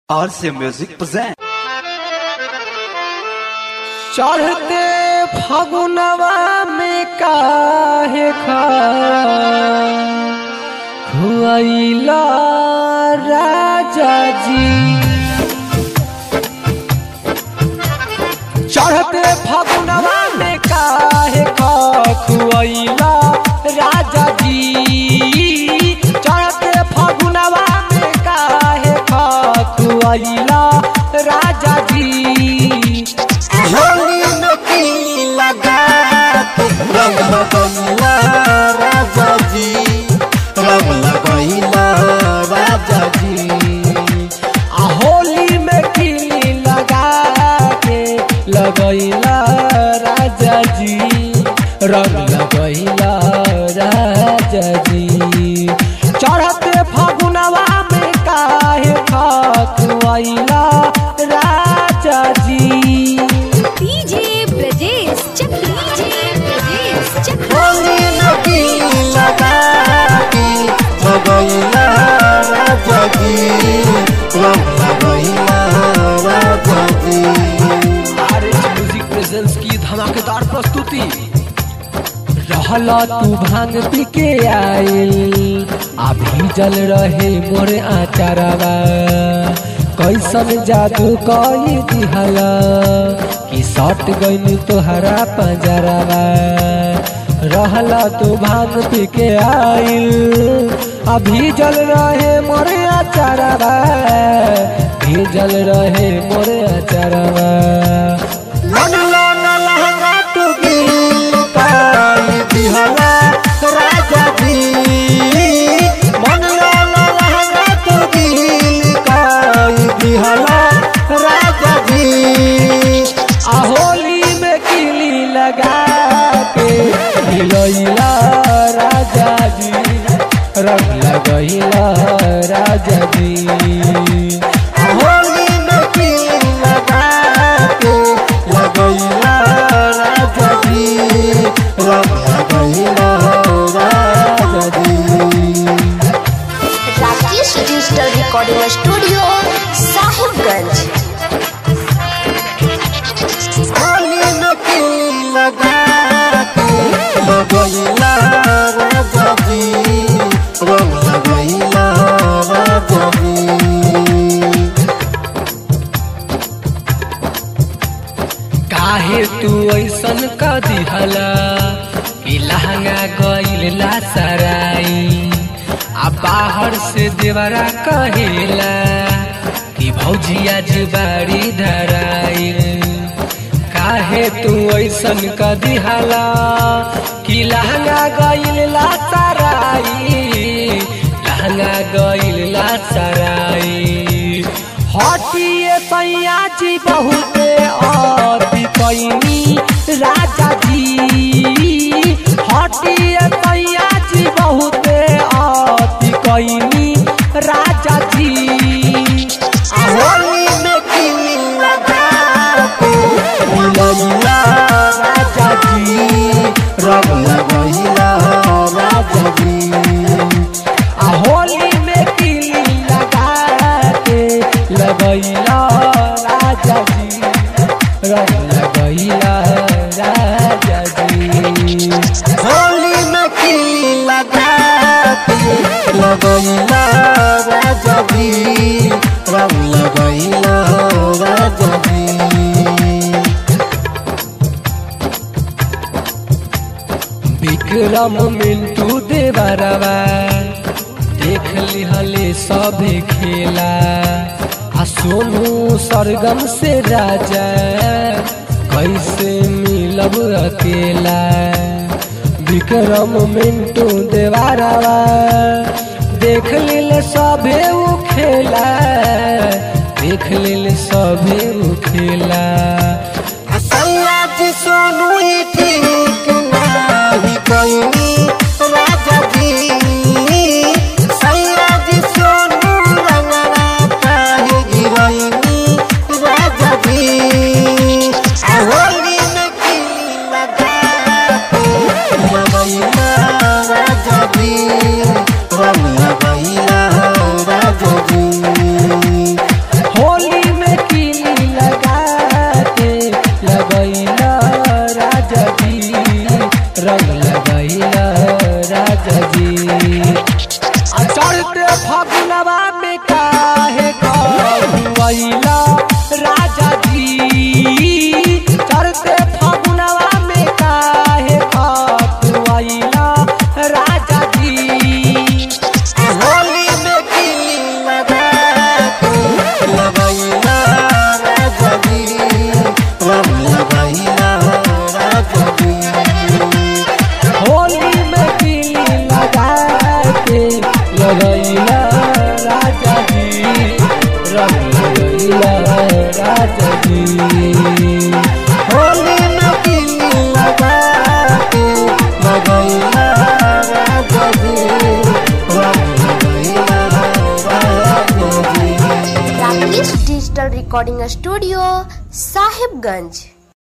RC Music present. चढ़ते फगुनवा में काहे खा खुआइला राजा जी चढ़ते फगुनवा में काहे खा खुआइला राजा जी चढ़ते फगुनवा में काहे खा खुआइला राजा जी होली में की लगा के रंग लगैला राजा जी रंग लगैला राजा जी आ होली में खिली लगा के लगैला राजा जी रंग लगैला राजा जी चढ़ते फगुनवा में काहे खतुआइला राजा जी डीजे ब्रजेश चक्री डीजे ब्रजेश चक्री होली में की लगा के लगैला राजा जी रंग लगैला राजा जी आरएच म्यूजिक प्रेजेंस की धमाकेदार प्रस्तुति रहला तू भांग पी के आइल आ भीजल रहे मोर आचारवा कैसन जादू कई दिहला कि सट गइल तोहरा पंजरवा रहला तू भांग पी के आइल आ भीजल रहे मोर आचारवा भीजल रहे मोर आचारवा लगलो न लहंगा तू गिल पाई दिहला राजा जी मनलो न लहंगा तू गिल पाई दिहला राजा जी आ होली में किली लगा के हिलैला राजा जी रंग लगैला राजा जी होली में की लगा के लगैला राजा जी रंग लगैला राजा जी Rakesh digital recording studio Sahibganj Holi में की लगा के लगैला राजा जी रंग लगैला राजा जी काहे तू ऐसन क दिहला कि लहंगा गइल ला सराई आ बाहर से देवरा कहेला कि भौजिया जुबारी धराई काहे तू ऐसन क दिहला कि लहंगा गइल ला सराई लहंगा गइल ला सराई हटिए सैया जी बहुते अति कैनी राजा जी हटिए सैया जी बहुते अति कैनी राजा जी होली में की लगा के लगैला राजा जी रंग लगैला राजा जी आ होली में किली लगा के लगैला राजा जी रंग लगैला राजा जी होली में की लगा के लगैला राजा जी रंग लगैला राजा जी विक्रम मिंटू देवरवा देख लिहले सभे खेला आ सोनू सरगम से राजा कैसे मिलब अकेला विक्रम मिंटू देवरवा देख लिल सभे उ खेला देख लिल सभे उ खेला सैया जी सोनू ही ठीक नाही कोई राजा जी सैया जी सोनू रंगला काहे गिरैनी राजा जी आ होली में की लगा के लगैला राजा जी रंग लगैला राजा जी लगैला राजा जी चढ़ते फगुनवा में काहे खतुआइला राजा जी होली में किली लगा के लगैला राजा जी रंग लगैला राजा जी होली में किली लगा के लगैला राजा जी रंग लगैला राजा जी होली में किली लगा के लगैला राजा जी रंग लगैला राजा जी Rakesh digital recording studio Sahibganj